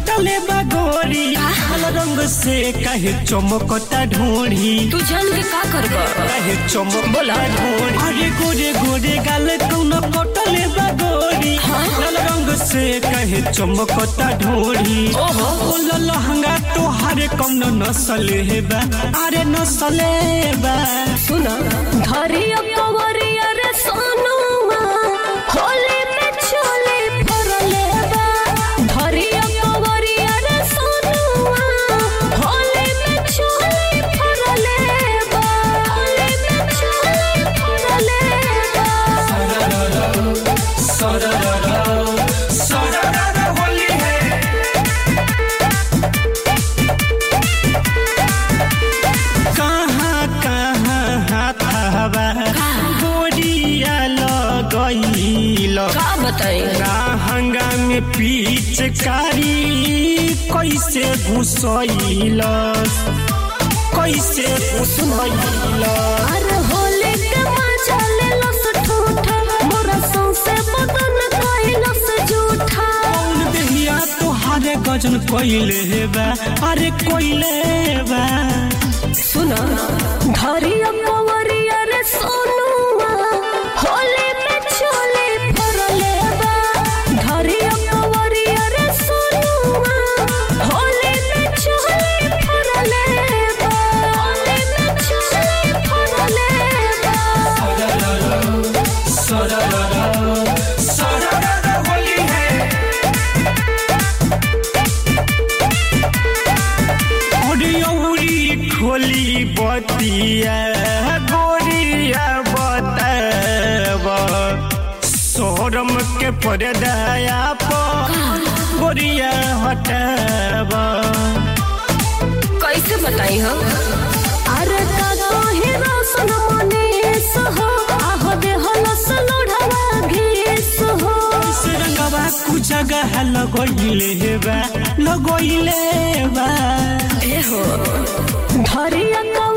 कटले बगोरी लाल रंग से कहे चमकता ढोरी तू जान के का करबा कहे चमक बोला ढोरी अरे गोरे गोरे गाल कौन कटले बगोरी लाल रंग से कहे चमकता ढोरी ओहो। बोल लहंगा तोहारे कौन नस्ल है बा अरे नस्ल है बा सुना धरिया कवरिया रे सोनुमा होली में चोली फरले बा धरिया कवरिया रे सोनुमा होली में चोली फरले बा होली में चोली फरले बा सरररा सरररा होली है कहाँ कहाँ हाथ हवा गोरिया लगैल का बताई हंगा में पिचकारी कैसे घुसैल कैसे घुसैल अरे होली के मजा ले लो ठूठा मोरा सौंसे बदन कइलो से झूठा कौन देहिया तोहारे गजन कैले बा अरे कैले बा सुना धरिया कवरिया रे सोनुआ होली में चोली फरले बा धरिया कवरिया रे सोनुआ होली में चोली फरले बा होली में चोली फरले बा सरररा सरररा होली है औरी खोली बतिया गोरिया बताब सोरम के परदाया पर गोरिया हटाब कैसे बताई हम अरे का कहे रोशन मनीष हो आहो दे हलस लोढ़वा घीस हो रंगवा कु जगह लगोइले बा लगोइले बा ए हो धरिया का